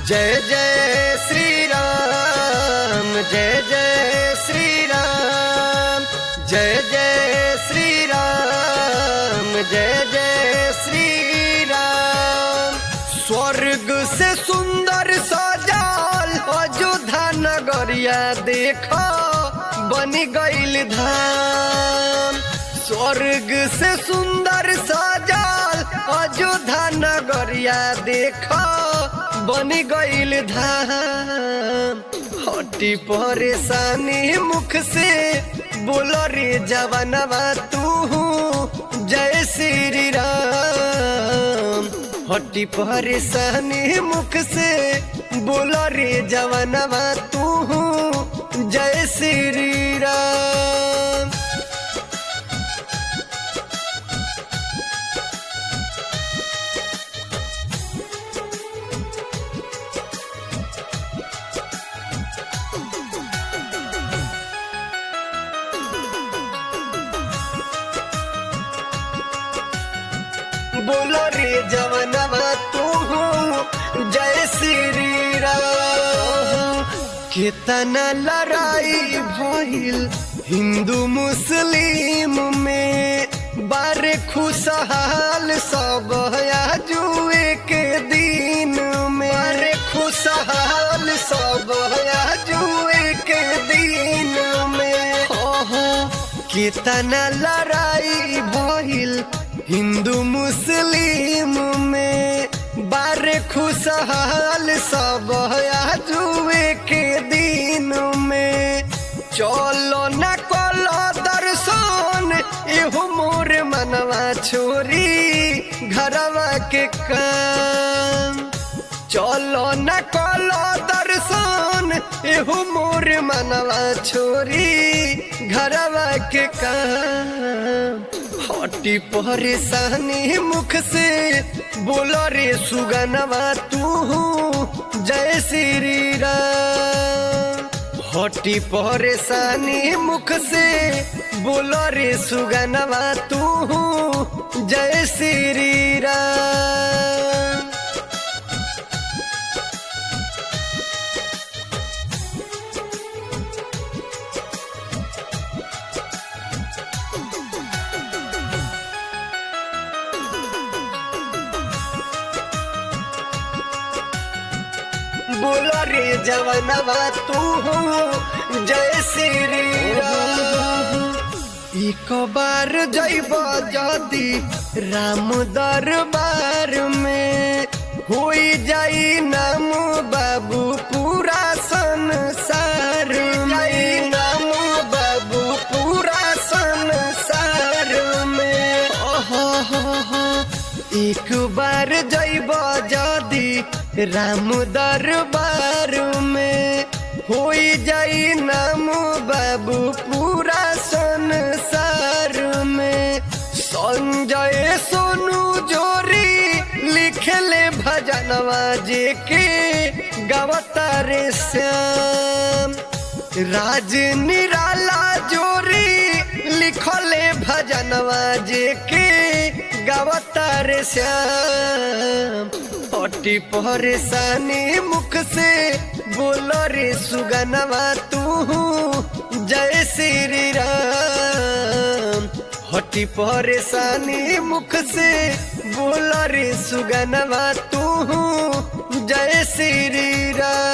जय जय श्री राम जय जय श्री राम जय जय श्री राम जय जय श्री राम स्वर्ग से सुंदर सजाल अयोध्या नगरिया देखो बनी गईल धाम स्वर्ग से सुंदर सजाल अयोध्या नगरिया देखो बनी गईल धाम हटी परेशानी मुख से बोलो रे जवानवा तू जय श्री राम हटी परेशानी मुख से बोलो रे जवानवा तू जय श्री राम बोलो रे जवनवा तू जय श्री राम कितना लड़ाई भइल हिंदू मुस्लिम में बारे खुशहाल सब जुए के दिन में बारे खुशहाल सब जुए के दिन में हो हो कितना लड़ाई भइल हिंदू मुस्लिम में बारे खुशहाल सब जुए के दिन में चलो न कलो दर्शन एहो मोर मनवा छोरी घरवा के काम चलो न कलो दर्शन एहो मोर मनवा छोरी घरवा के काम हटी परेशानी मुख से बोलो रे सुगनवा तू जय श्री राम हटी परेशानी मुख से बोलो रे सुगनवा तू जय श्री राम बोलो रे जवनवा तू जय श्री राम एक बार जैब जदी राम दरबार में होई जाई नाम बाबू पूरा संसार में नाम बाबू पूरा संसार में ओहो हो हो एक बार जैब जदी राम दरबार में होई जाई नाम बाबू पूरा संसार में संजय सोनू जोरी लिखले भजनवा जे के गवतारे श्याम राज निराला जोरी लिखले भजनवा जे के गवतार श्याम हटी परेशानी मुख से बोलो रे सुगनवा तू जय श्री राम हटी परेशानी मुख से बोलो रे सुगनवा तू जय श्री राम